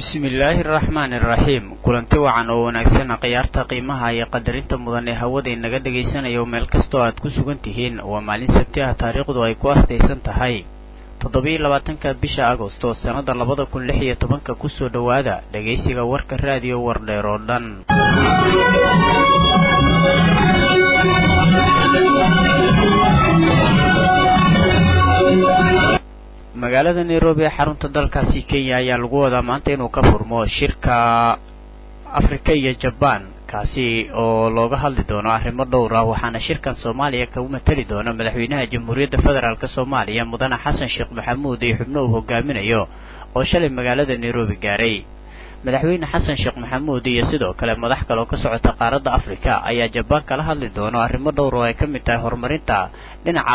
bismillaahi araxmaani iraxiim kulanti wacan oo wanaagsan khiyaarta qiimaha iyo qadarinta mudan ee hawada inaga dhagaysanayo meel kastoo aad ku sugan tihiin waa maalin sabti ah taariikhdu ay ku astaysan tahay toddobiyo labaatanka bisha agosto sannada labada kun lix iyo tobanka kusoo dhowaada dhegaysiga warka raadiyo wardheer oo dhan magaalada nairobi ee xarunta dalkaasi kenya ayaa lagu wadaa maanta inuu ka furmo shirka afrika iyo jabaan kaasi oo looga hadli doono arrimo dhowr ah waxaana shirkan soomaaliya kagu matali doona madaxweynaha jamhuuriyadda federaalk soomaaliya mudane xasan sheekh maxamuud iyo xubno uu hogaaminayo oo shalay magaalada nairobi gaaray madaxweyne xasan sheekh maxamuud iyo sidoo kale madax kale oo ka socota qaaradda afrika ayaa jabaan kala hadli doono arrimo dhowr oo ay ka mid tahay horumarinta dhinaca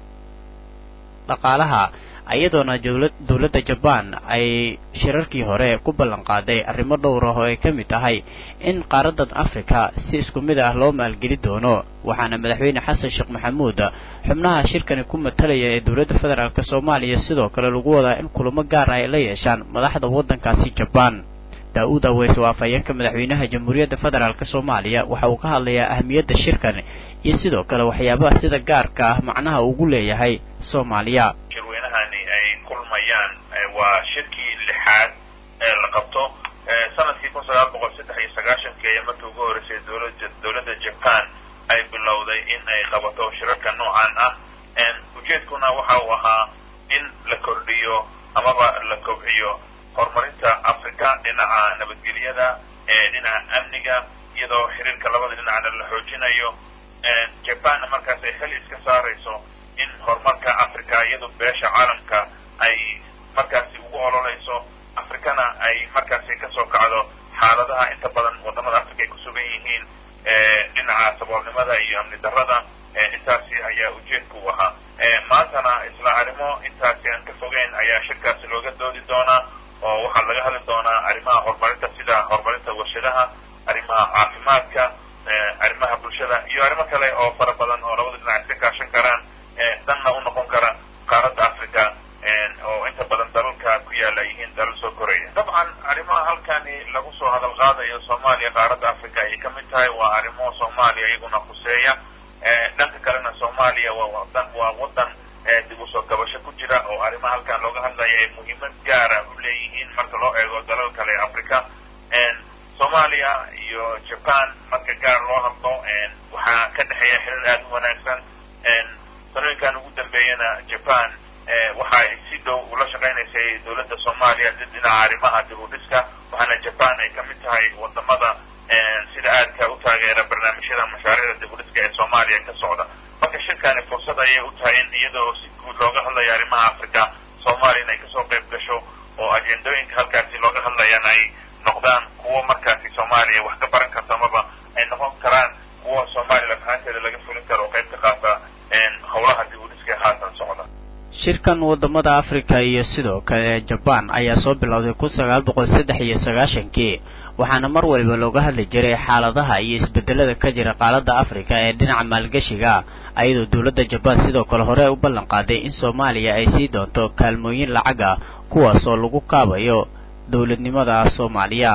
dhaqaalaha iyadoona dowladda jabaan ay shirarkii hore ku ballan qaaday arrimo dhowr ah oo ay ka mid tahay in qaaraddan afrika si isku mid ah loo maalgeli doono waxaana madaxweyne xasan sheekh maxamuud xubnaha shirkani ku matalaya ee dowladda federaalk soomaaliya sidoo kale lagu wadaa in kulamo gaar ah ay la yeeshaan madaxda waddankaasi jabaan daa-uud aweys oo afhayeenka madaxweynaha jamhuuriyadda federaalk soomaaliya waxa uu ka hadlayaa ahmiyadda shirkan iyo sidoo kale waxyaabaha sida gaarka ah macnaha ugu leeyahay soomaaliya shirweynahani ay kulmayaan waa shirkii lixaad ee la qabto sanadkii kun sagaal boqol saddex iyo sagaashankii ayaa markii ugu horreysay dowlada dowladda japan ay bilowday in ay qabato shirarka noocan ah ujeedkuna waxa uu ahaa in la kordhiyo amaba la kobciyo horumarinta africa dhinaca nabadgelyada dhinaca amniga iyadoo xiriirka labada dhinacna la xoojinayo japanna markaas ay xil iska saarayso in horumarka africa iyado beesha caalamka ay markaasi ugu ololeyso africana ay markaasi kasoo kacdo xaaladaha inta badan wadamada africa ay kusugan yihiin dhinaca saboolnimada iyo amni darada intaasi ayaa ujeedka u ahaa maantana isla arrimo intaasi aan ka fogeyn ayaa shirkaasi looga doodi doonaa oo waxaa laga hadli doonaa arrimaha horumarinta sida horumarinta warshadaha arrimaha caafimaadka arrimaha bulshada iyo arrimo kale oo fara badan oo labada dhinac iska kaashan karaan danna u noqon kara qaaradda africa oo inta badan dalalka ku yaala yihiin dalal soo koraya dabcan arrimaha halkani lagu soo hadal qaadayo soomaaliya qaaradda africa ayay ka mid tahay waa arrimo soomaaliya iyaguna khuseeya dhanka kalena soomaaliya waa wadan waa wadan dib usoo gabasho ku jira oo arrimaha halkan looga hadlaya ay muhiimad gaara u leeyihiin marka loo eego dalal kale africa soomaaliya iyo japan marka gaar loo hadlo waxaa ka dhexeeya xiriir aada u wanaagsan sanooyinkan ugu dambeeyana japan waxa ay si dhow ula shaqaynaysay dowladda soomaaliya dhinaca arrimaha dib u dhiska waxaana japan ay ka mid tahay wadamada sida aadka u taageera barnaamijyada mashaariicda dib u dhiska ee soomaaliya ka socda marka shirkani fursad ayay u tahay in iyadoo si guud looga hadlayo arrimaha africa soomaaliya inay kasoo qayb gasho oo ajendooyinka halkaasi looga hadlayaan ay noqdaan kuwo markaasi soomaaliya wax ka baran karta amaba ay noqon karaan kuwo soomaaliya lafahanteeda laga fulin karo oo qayb ka qaata howlaha dib u dhiska haatan socda shirkan wadamada africa iyo sidoo kale jabaan ayaa soo bilowday kun sagaal boqol saddex iyo sagaashankii waxaana mar waliba looga hadli jiray xaaladaha iyo isbedelada ka jira qaaladda africa ee dhinaca maalgashiga ayadoo dowladda jabaan sidoo kale hore u ballan qaaday in soomaaliya ay sii doonto kaalmooyin lacag ah kuwaas oo lagu kaabayo dowladnimada soomaaliya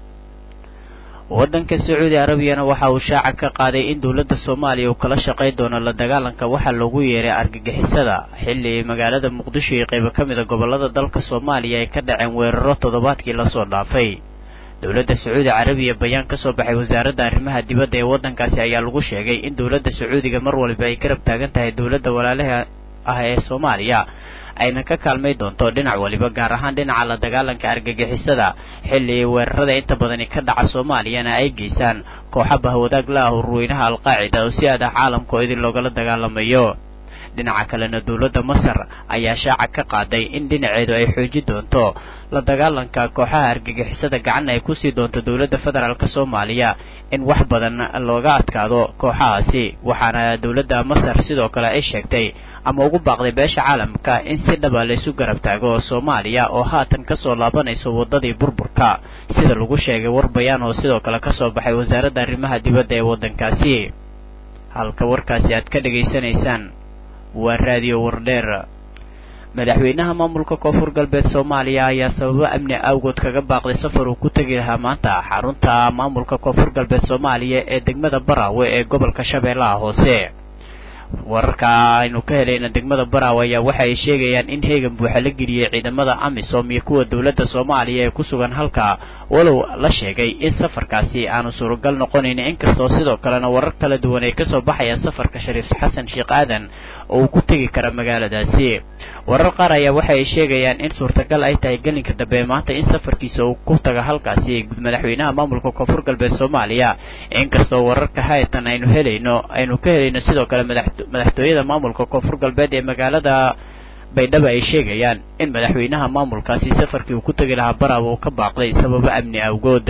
waddanka sacuudi arabiyana waxa uu shaaca ka qaaday in dowladda soomaaliya uu kala shaqayn doono la dagaalanka waxaa loogu yeeray argagixisada xilli magaalada muqdisho iyo qaybo ka mida gobollada dalka soomaaliya ay ka dhaceen weeraro toddobaadkii lasoo dhaafay dowladda sacuudi carabiya bayaan ka soo baxay wasaaradda arrimaha dibadda ee waddankaasi ayaa lagu sheegay in dowladda sacuudiga mar waliba ay garab taagan tahay dowladda walaalaha ah ee soomaaliya ayna ka kaalmay doonto dhinac waliba gaar ahaan dhinaca la dagaalanka argagixisada xilli weerarada inta badani ka dhaca soomaaliyana ay geystaan kooxa bahwadaag la ah urweynaha alqaacida oo si aad ah caalamka oo idin loogala dagaalamayo dhinaca kalena dowladda masar ayaa shaaca ka qaaday in dhinaceedu ay xoojin doonto la dagaalanka kooxaha argagixisada gacanna ay kusii doonto dowladda federaalk soomaaliya in wax badan looga adkaado kooxahaasi waxaana dowladda masar sidoo kale ay sheegtay ama ugu baaqday beesha caalamka in si dhaba laysu garab taago soomaaliya oo haatan kasoo laabanayso waddadii burburka sida lagu sheegay war bayaan oo sidoo kale kasoo baxay wasaaradda arrimaha dibadda ee waddankaasi halka warkaasi aad ka dhegaysanaysaan waa raadiyo wardheer madaxweynaha maamulka koonfur galbeed soomaaliya ayaa sababo amni awgood kaga baaqday safar uu ku tegi lahaa maanta xarunta maamulka koonfur galbeed soomaaliya ee degmada baraawe ee gobolka shabeellaha hoose wararka aynu ka helayna degmada baraawe ayaa waxa ay sheegayaan in heegan buuxa la geliyey ciidamada amisom iyo kuwa dowladda soomaaliya ee ku sugan halka walow la sheegay in safarkaasi aanu suuragal noqonayn inkastoo sidoo kalena warar kala duwan ay kasoo baxayaan safarka shariif xasan sheekh aadan oo uu ku tegi kara magaaladaasi warar qaar ayaa waxa ay sheegayaan in suurtagal ay tahay gelinka dambe maanta in safarkiisa uu ku taga halkaasi madaxweynaha maamulka koonfur galbeed soomaaliya inkastoo wararka hayatan aynu helayno aynu ka helayno sidoo kale madaxtooyada maamulka koonfur galbeed ee magaalada baydhabo ay sheegayaan in madaxweynaha maamulkaasi safarkii uu ku tegi lahaa baraaba uu ka baaqday sababo amni awgood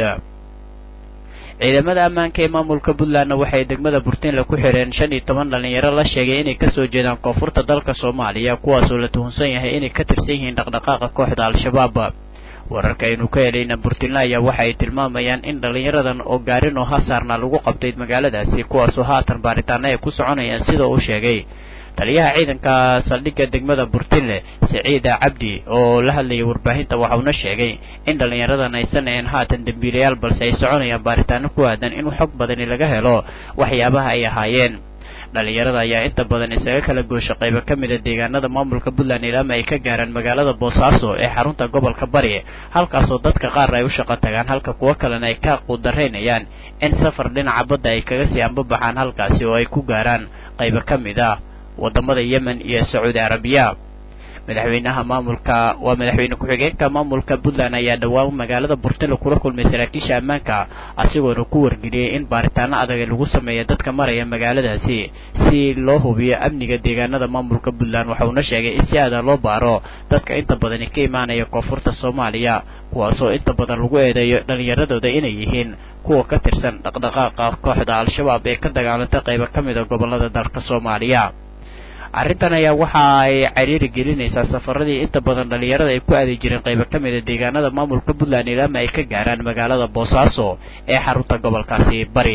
ciidamada ammaanka ee maamulka puntlandna waxay degmada burtinle ku xireen shan iyo toban dhalinyaro la sheegay inay kasoo jeedaan koonfurta dalka soomaaliya kuwaasoo la tuhunsan yahay inay ka tirsan yihiin dhaqdhaqaaqa kooxda al-shabaab wararka aynu ka helayna burtinle ayaa waxa ay tilmaamayaan in dhalinyaradan oo gaarin oo hasaarna lagu qabtay magaaladaasi kuwaasoo haatan baaritaana ay ku soconayaan sida uu sheegay taliyaha ciidanka saldhigga degmada burtinle siciida cabdi oo la hadlayay warbaahinta waxauna sheegay in dhallinyaradan aysan ahayn haatan dembiilayaal balse ay soconayaan baaritaano ku aadan in xog badani laga helo waxyaabaha ay ahaayeen dhalinyarada ayaa inta badan isaga kala goosha qaybo ka mida deegaanada maamulka puntland ilaama ay ka gaaraan magaalada boosaaso ee xarunta gobolka bari halkaasoo dadka qaar ay u shaqo tagaan halka kuwo kalena ay ka quudaraynayaan in safar dhinaca badda ay kaga sii ambabaxaan halkaasi oo ay ku gaaraan qaybo ka mid ah wadamada yemen iyo sacuudi arabiya madaxweynaha maamulka waa madaxweyne ku-xigeenka maamulka puntland ayaa dhowaan magaalada burtile kula kulmay saraakiisha ammaanka asigoona ku wargeliyey in baaritaano adag lagu sameeya dadka maraya magaaladaasi si loo hubiyo amniga deegaanada maamulka puntland waxauna sheegay in si aada loo baaro dadka inta badani ka imaanaya koonfurta soomaaliya kuwaasoo inta badan lagu eedeeyo dhallinyaradooda inay yihiin kuwa ka tirsan dhaqdhaqaaqa kooxda al-shabaab ee ka dagaalanta qaybo ka mida gobolada dalka soomaaliya arrintan ayaa waxa ay cariiri gelinaysaa safaradii inta badan dhallinyarada ay ku aadi jireen qaybo ka mida deegaanada maamulka puntland ilaama ay ka gaaraan magaalada boosaaso ee xarunta gobolkaasi bari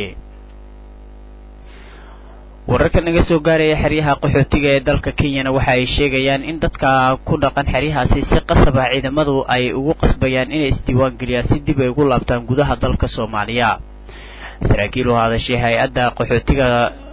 wararka naga soo gaaraya xeryaha qaxootiga ee dalka kenyana waxa ay sheegayaan in dadka ku dhaqan xeryahaasi si qasab ah ciidamadu ay ugu qasbayaan inay isdiiwaan geliyaan si dib ay ugu laabtaan gudaha dalka soomaaliya saraakiil u hadashay hay-adda qaxootiga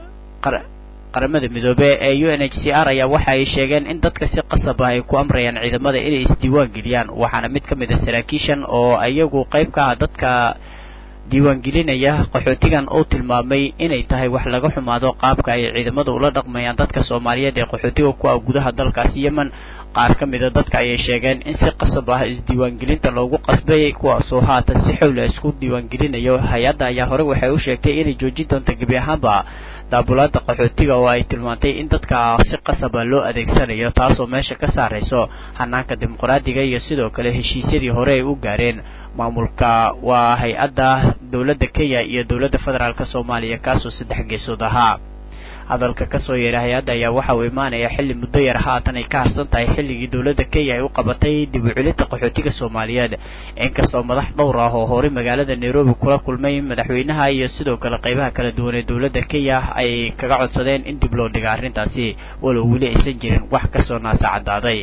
qaramada midoobe ee u n h c r ayaa waxa ay sheegeen in dadka si qasab ah ay ku amrayaan ciidamada inay isdiiwaan geliyaan waxaana mid ka mid a saraakiishan oo iyagu qayb ka ah dadka diiwaangelinaya qaxootigan uu tilmaamay inay tahay wax laga xumaado qaabka ay ciidamada ula dhaqmayaan dadka soomaaliyeed ee qaxootiga ku ah gudaha dalkaasi yemen qaar ka mida dadka ayay sheegeen in si qasab ah isdiiwaangelinta loogu qasbay kuwaasoo haatan si xowla isku diiwaangelinayo hay-adda ayaa hore waxay u sheegtay inay joojin doonto gebi ahaanba daabulaada qaxootiga oo ay tilmaantay in dadka si qasaba loo adeegsanayo taasoo meesha ka saarayso hanaanka dimuqraadiga iyo sidoo kale heshiisyadii hore ay u gaareen maamulka waa hay-adda dowladda kenya iyo dowladda federaalk soomaaliya kaasoo saddex geesood ahaa hadalka kasoo yeeray hay-adda ayaa waxa uu imaanaya xilli muddo yar haatan ay ka harsan tahay xilligii dowladda kenya ay u qabatay dib u celinta qaxootiga soomaaliyeed inkastoo madax dhowr ah oo horey magaalada nairobi kula kulmay madaxweynaha iyo sidoo kale qaybaha kala duwan ee dowladda kenya ay kaga codsadeen in dib loo dhiga arrintaasi walow weli aysan jirin wax kasoo naasa caddaaday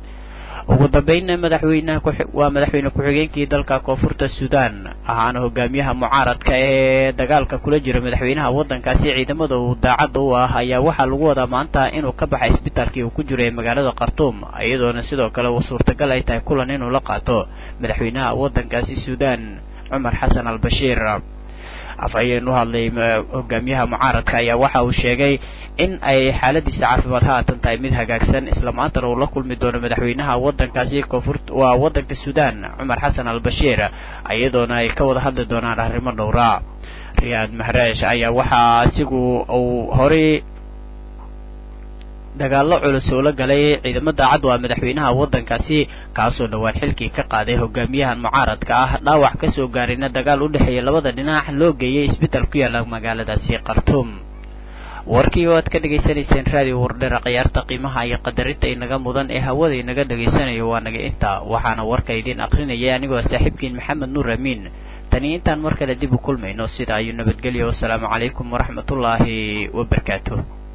ugu dambeynna madaxweynaha waa madaxweyne ku-xigeenkii dalka koonfurta suudaan ahaana hogaamiyaha mucaaradka ee dagaalka kula jira madaxweynaha waddankaasi ciidamada uu daacadda u ah ayaa waxaa lagu wadaa maanta inuu ka baxay isbitaalkii uu ku jiro ee magaalada khartuum iyadoona sidoo kale suurtagal ay tahay kulan inuu la qaato madaxweynaha waddankaasi suudaan cumar xasan al bashiir afhayeen u hadlay hogaamiyaha mucaaradka ayaa waxa uu sheegay in ay xaaladiisa caafimaad haatan tahay mid hagaagsan isla maantana uu la kulmi doono madaxweynaha waddankaasi koonfur waa waddanka suudaan cumar xasan al bashiir iyadoona ay ka wada hadli doonaan arrimo dhowra riyaad mahreesh ayaa waxaa isigu uu horay dagaallo culus oo la galay ciidamo daacad waa madaxweynaha waddankaasi kaasoo dhowaan xilkii ka qaaday hogaamiyahan mucaaradka ah dhaawac ka soo gaarayna dagaal u dhexeeya labada dhinac loo geeyay isbital ku yaalla magaaladaasi khartuum warkii oo aad ka dhegaysanayseen raadiyo wardheera khiyaarta qiimaha iyo qadarinta inaga mudan ee hawada inaga dhegaysanayo waa naga inta waxaana warka idiin akrinayay anigoo saaxiibkiin maxamed nuur amiin tani intaan mar kale dib u kulmayno sida ayuu nabadgelya wasalaamu calaykum waraxmatullaahi wabarakaatuh